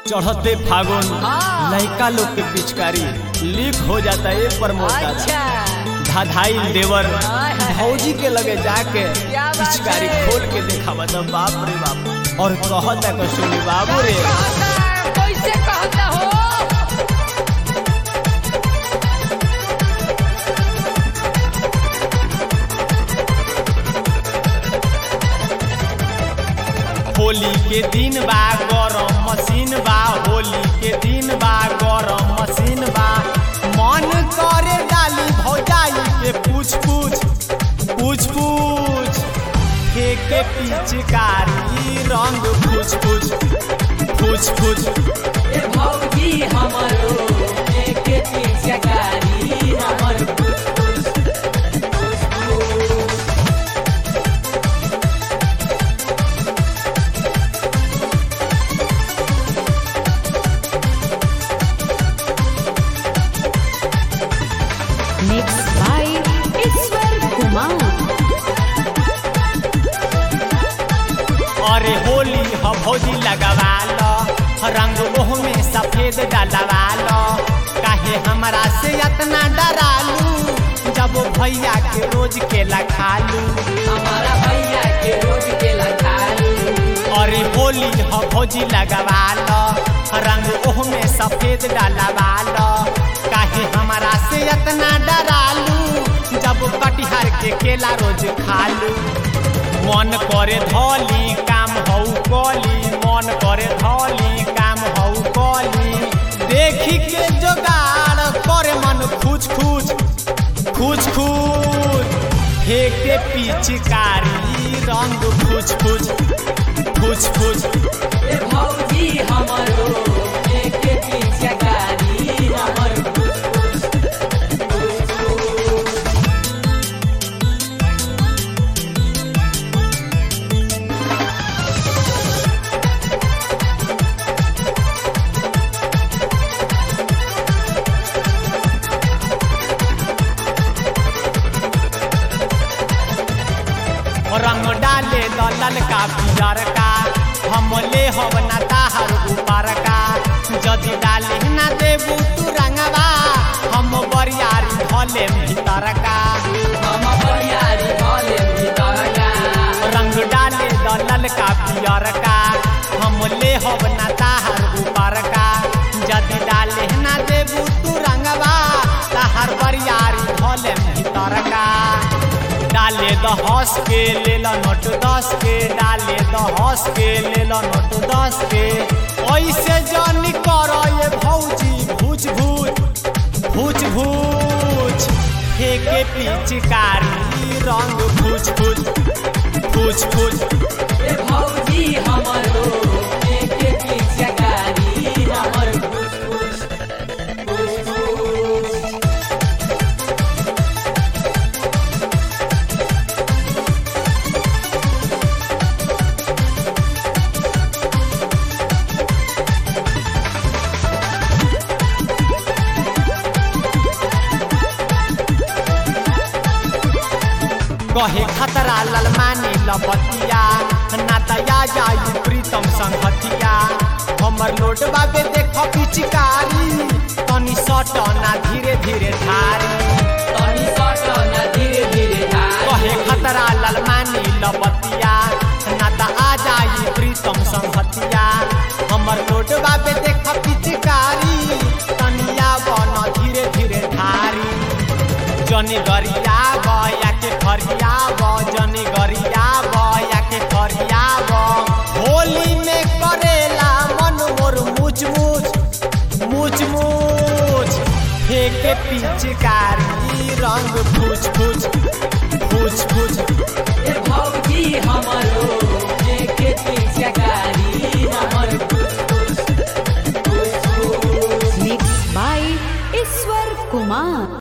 चढ़ते फागुन हाँ। लड़का लोग के पिचकारी लीक हो जाता है प्रमोद दादा अच्छा धाधाई देवर हाय, हाय। भौजी के लगे जाके क्या बात पिचकारी है? खोल के देखा बता बाप रे बाप और कहता को सुनी बाबू रे कहता कैसे कहता हो होली के दिन बा गरम मशीन बा होली के दिन बा गरम मशीन बा मन करे डाली भौजाई के पूछ पूछ पूछ पूछ के पिचकारी रंग पूछ पूछ पूछ पूछ ए भौजी हमरो एक पिचकारी हमर Mixed by Iswar Kumar. अरे होली ह भौजी लगवा लो रंग ओह में सफेद डलवा लो काहे हमरा से इतना डरालू जब भैया के रोज के लखालू हमारा भैया के रोज के लखालू अरे होली ह भौजी लगवा लो रंग ओह में सफेद डलवा लो काहे हमरा से इतना डरालू जब कटिहार के केला रोज खालू मन करे धौली काम हौ कली मन करे धौली काम हौ कली देखी के जोगाड़ करे मन खुच खुच खुच खुच फेंके पिचकारी रंग खुच खुच खुच खुच ए भौजी हमरो एक पिचकारी हमर रंग डाले दलल का पियर का हम ले हब ना ताहर ऊपर का जदि डाले ना देबू तू रंगवा हम बरियारी धले भीतर का हम बरियारी भले भीतर का रंग डाले दलल का पियर का हम ले हब ना ताहर ऊपर का जदि डाले ना देबू तू रंगवा ताहर बरियारी धले भीतर का डाले द हंस के ले लो नोट दस के डाले द हंस के ले लो नोट दस के ऐसे जानी कर ये भौजी भूच भूच भूच भूच फेंके पिचकारी रंग भूच भूच भूच भूच ए भौजी हमरो एक पिचकारी हमर कहे खतरा ललमानी लपतिया ना तया जाई प्रीतम संगतिया हमर लोट बाबे देख पिचकारी तनी सट ना धीरे धीरे धारी तनी सट न धीरे धीरे धार कहे खतरा ललमानी लपतिया ना त आ जाई प्रीतम संगतिया हमर लोट बाबे देख पिचकारी तनिया बन धीरे धीरे धारी जनी गरिया बया के खरिया ब जनी गरिया बया के खरिया ब होली में करेला मन मोर मुच मुच मुच मुच फेंके पिचकारी रंग फूच फूच फूच फूच ए भौजी हमरो